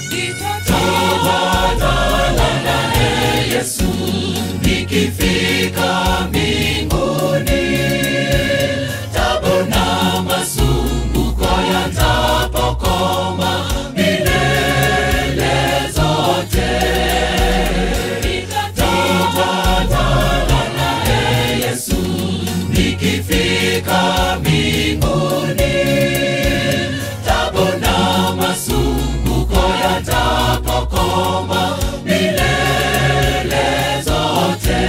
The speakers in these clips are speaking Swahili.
nitatawala naye Yesu nikifika mbinguni. Tabu na masumbuko yatapokoma milele zote. Nitatawala naye Yesu nikifika mbinguni. Tabu na masumbuko yatapokoma milele zote.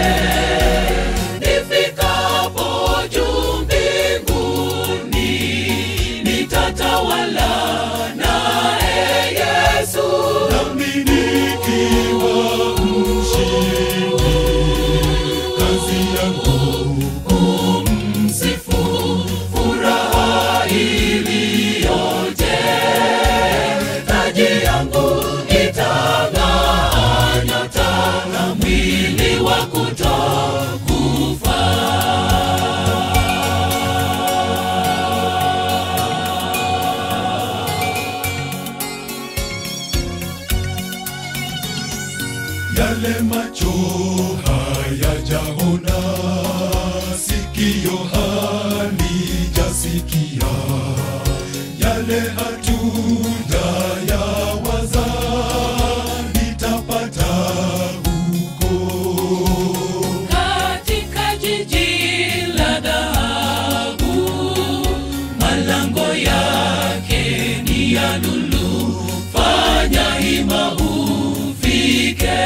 Nifikapo juu mbinguni, nitatawala naye Yesu. nami nikiwa mshindi, kazi yangu kumsifu furaha iliyoje taji yangu itang'aa nyota na mwili wa kutokufa yale macho hayajaona, sikio halijasikia, yale hatujayawaza, nitapata huko. katika jiji la dhahabu, malango yake ni ya lulu. Fanya hima ufike,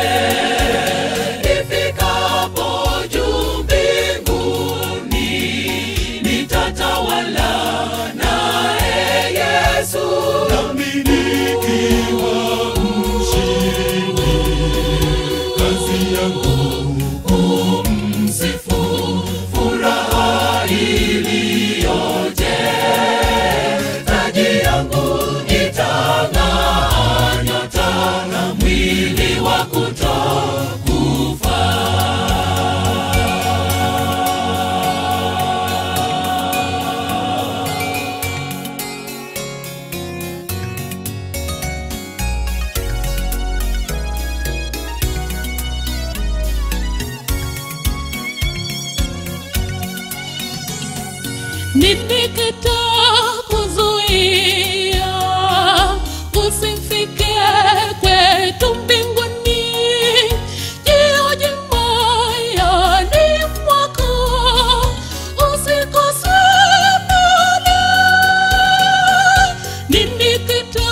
ifikapo juu mbinguni, nitatawala naye Yesu. nami nikiwa mshindi, kazi yangu kumsifu furaha iliyoje taji yangu itang'aa nyota na mwili wa kutokufa Nilikita kuzuia usifike kwetu mbinguni, jioje moyoni mwako, usikose muda. Nilikita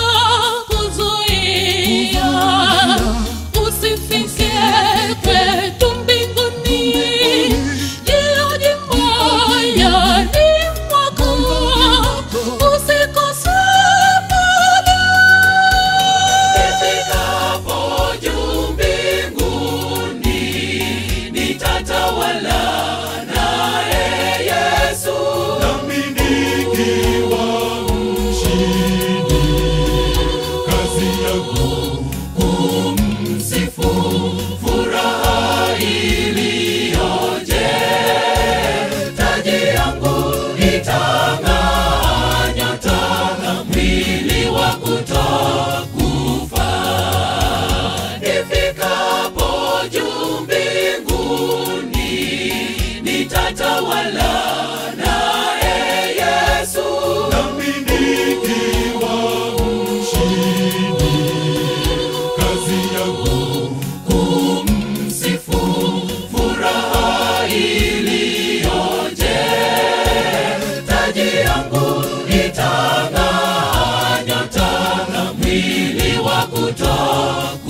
kuzuia usifike kwetu mbinguni, jioje moyoni mwako, usikose muda. Nifikapo juu mbinguni, nitatawala naye Yesu. nami nikiwa mshindi, kazi yangu kumsifu furaha iliyoje taji yangu itang'aa nyota na mwili wa kutokufa nifikapo juu mbinguni nitatawala naye Yesu nami nikiwa mshindi, kazi yangu kumsifu furaha iliyoje taji yangu itang'aa nyota na mwili wa kutokufa